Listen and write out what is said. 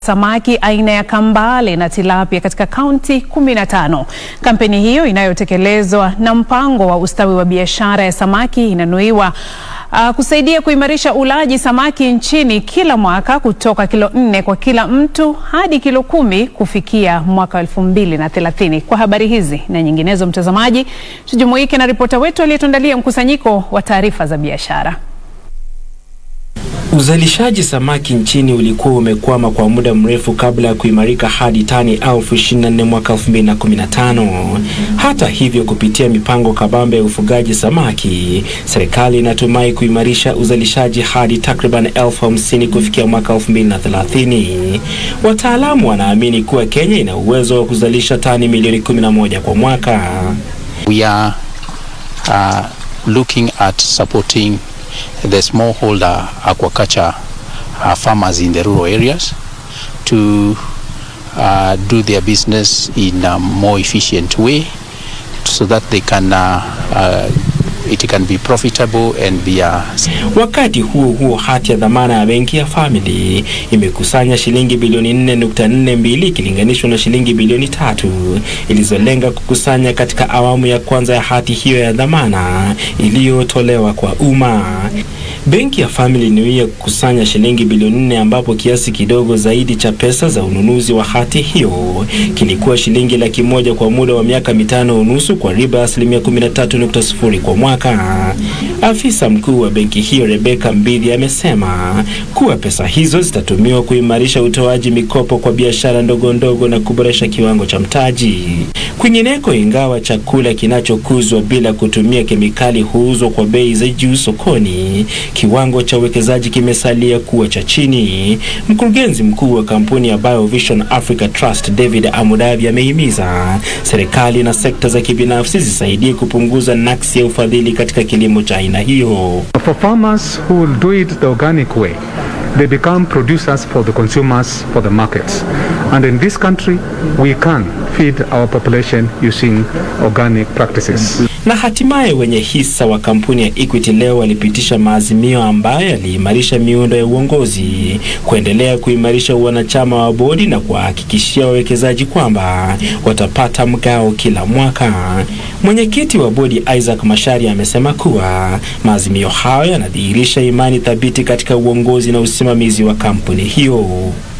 samaki aina ya kambale na tilapia katika kaunti 15. Kampeni hiyo inayotekelezwa na mpango wa ustawi wa biashara ya samaki inanuiwa uh, kusaidia kuimarisha ulaji samaki nchini kila mwaka kutoka kilo nne kwa kila mtu hadi kilo kumi kufikia mwaka elfu mbili na thelathini. Kwa habari hizi na nyinginezo, mtazamaji, tujumuike na ripota wetu aliyetuandalia mkusanyiko wa taarifa za biashara. Uzalishaji samaki nchini ulikuwa umekwama kwa muda mrefu kabla ya kuimarika hadi tani elfu ishirini na nne mwaka 2015. Hata hivyo, kupitia mipango kabambe ya ufugaji samaki, serikali inatumai kuimarisha uzalishaji hadi takriban elfu hamsini kufikia mwaka 2030. Wataalamu wanaamini kuwa Kenya ina uwezo wa kuzalisha tani milioni 11 kwa mwaka. We are uh, looking at supporting the smallholder aquaculture uh, farmers in the rural areas to uh, do their business in a more efficient way so that they can uh, uh, it can be profitable and be a... Wakati huo huo, hati ya dhamana ya benki ya Family imekusanya shilingi bilioni 4.42 ikilinganishwa na shilingi bilioni tatu ilizolenga kukusanya katika awamu ya kwanza ya hati hiyo ya dhamana iliyotolewa kwa umma. Benki ya Family inuia kukusanya shilingi bilioni nne ambapo kiasi kidogo zaidi cha pesa za ununuzi wa hati hiyo kilikuwa shilingi laki moja kwa muda wa miaka mitano unusu kwa riba asilimia 13.0 kwa mwaka. Afisa mkuu wa benki hiyo Rebecca Mbidhi amesema kuwa pesa hizo zitatumiwa kuimarisha utoaji mikopo kwa biashara ndogo ndogo na kuboresha kiwango cha mtaji. Kwingineko, ingawa chakula kinachokuzwa bila kutumia kemikali huuzwa kwa bei za juu sokoni, kiwango cha uwekezaji kimesalia kuwa cha chini. Mkurugenzi mkuu wa kampuni ya Biovision Africa Trust David Amudavi amehimiza serikali na sekta za kibinafsi zisaidie kupunguza naksi ya ufadhili katika kilimo cha aina hiyo. For farmers who will do it the organic way, they become producers for the consumers, for the markets. And in this country, we can feed our population using organic practices. Na hatimaye wenye hisa wa kampuni ya Equity leo walipitisha maazimio ambayo yaliimarisha miundo ya uongozi, kuendelea kuimarisha wanachama wa bodi na kuwahakikishia wawekezaji kwamba watapata mgao kila mwaka. Mwenyekiti wa bodi Isaac Mashari amesema kuwa maazimio hayo yanadhihirisha imani thabiti katika uongozi na usimamizi wa kampuni hiyo.